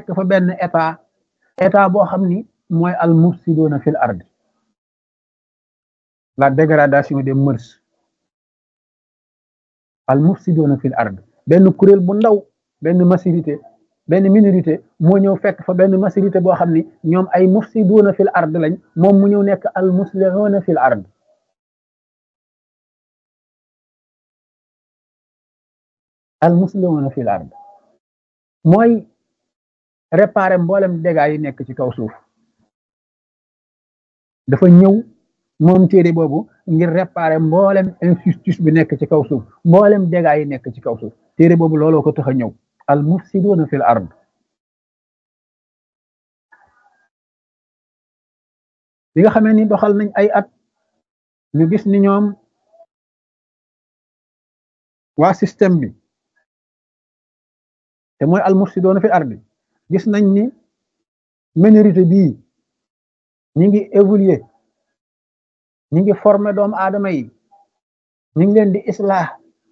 fekk fa benn état état boo xam ni mooy al mufsiduna fil ard la dégradation des mœurs al mufsiduna fil ard benn kuréel bu ndaw benn majorité benn minorité moo ñëw fekk fa benn majorité boo xam ni ñoom ay mufsiduna fil ard lañ moom mu ñëw nekk al muslihuna fil ard al muslihuna fil ard mooy réparer mboolem dégâts yi nekk ci kaw suuf dafa ñëw moom téere boobu ngir réparer mboolem injustice bi nekk ci kaw suuf mboolem dégâts yi nekk ci kaw suuf téere boobu looloo ko tax a ñëw al mufsiduna fil ard bi nga xamee ni doxal nañ ay at ñu gis ni ñoom waa système bi te mooy al mufsiduna fil ard gis nañ ni minorité bii ñi ngi évoluer ñi ngi former doomu aadama yi ñi ngi leen di islah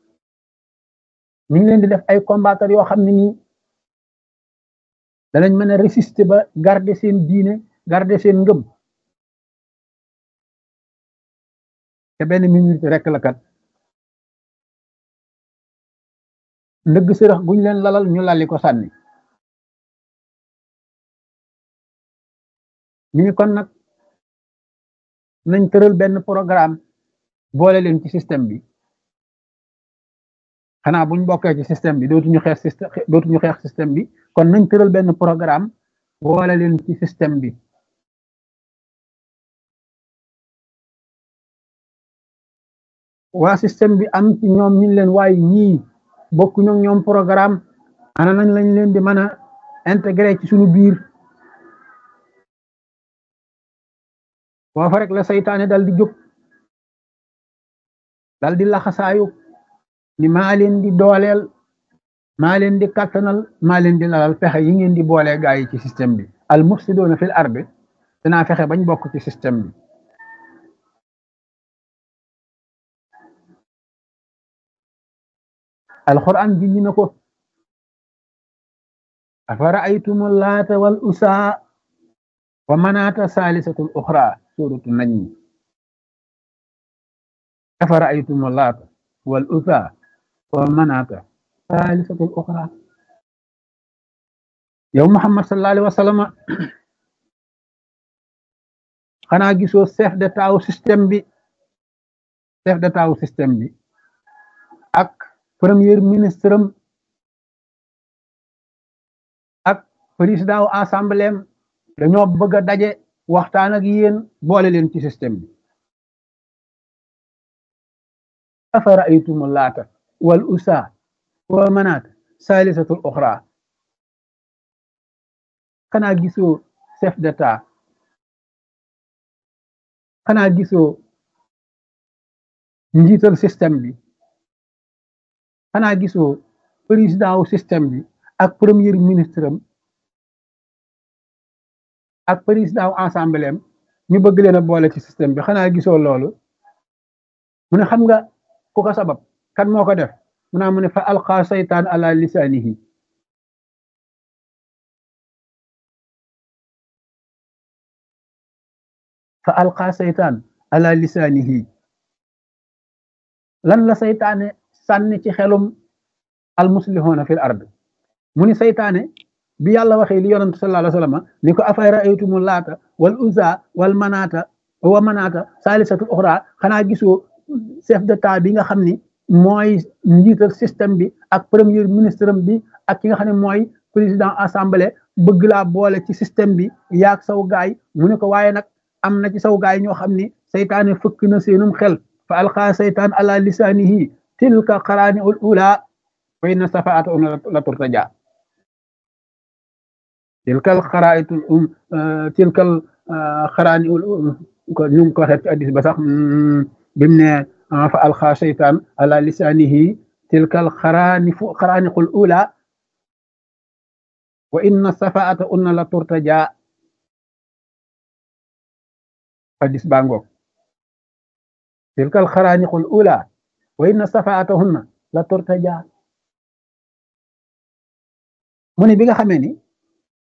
ñi ngi leen di def ay combattre yoo xam ne nii danañ mën a résister ba garder seen diine garder seen ngëm te benn minorité rek la kat ndëgg sërëx guñ leen lalal ñu lalli ko sànni ñu ni kon nag nañ tëral benn programme boole leen ci système bi xanaa buñ bokkee ci système bi dootuñu xeex système dootuñu xeex système bi kon nañ tëral benn programme boole leen ci système bi waa système bi am ci ñoom ñu leen waaye ñii bokkuñu ak ñoom programme ana nañ lañ leen di mën a intégré ci suñu biir foofa rek la saytaane dal di jóg dal di laxasaayu ni maa leen di dooleel maa leen di kattanal maa leen di lalal fexe yi ngeen di boolee gaa yi ci système bi al mufsiduna fil ardi dinaa fexe bañ bokk ci système bi alquran junñi na ko afara aytumu laata wal usaa wa manaata saalisatul uxra suratu najmi afara aytumu laata wal usaa wa manaata saalisatul uxra yow Muhammad sallallahu alayhi wa sallam xanaa gisoo chef d'état wu système bi chef d'état wu système bi ak premier ministre am ak président wu assemblée am dañoo bëgg a daje waxtaan ak yéen boole leen ci système bi afara aytumu laata wal usa wa manaat salisatul uxra xanaa gisoo chef d'état xanaa gisoo njiital système bi xanaa gisoo président wu système bi ak premier ministre am ak président wu assemblée am ñu bëgg leen a boole ci système bi xanaa gisoo loolu mu ne xam nga ku ko sabab kan moo ko def mu naa mu ne fa alqa saytaan ala lisaanihi fa alqa saytaan ala lisaanihi lan la saytaane sànni ci xelum almuslihuna fil ard mu ni saytaane bi yàlla waxee li yonent sallallahu alayhi wa sallam ni ko afay raaytumu laata wal uza wal manaata wa manaata saalisatu uxra xanaa gisoo chef d'état bi nga xam ni mooy njiital système bi ak premier ministre bi ak ki nga xam ne mooy président assemblée bëgg laa boole ci système bi yaag saw gaay mu ne ko waaye nag am na ci saw gaay ñoo xam ni saytaane fëkk na seenum xel fa alqa saytaan ala lisaanihi tilka qaraani ul ula wa inna safaata um la turtaja tilkal xaraayitul um tilkal xaraani ul ko ñu ngi ko waxee ci addis ba sax bim ne fa alqa saytaan ala lisaanihi tilkal xaraani fu xaraaniqul ula wa inna safaata unna la turtaja addis baa ngoog tilkal xaraaniqul ula wa inna safaatahunna la turtaja mu ne bi nga xamee ni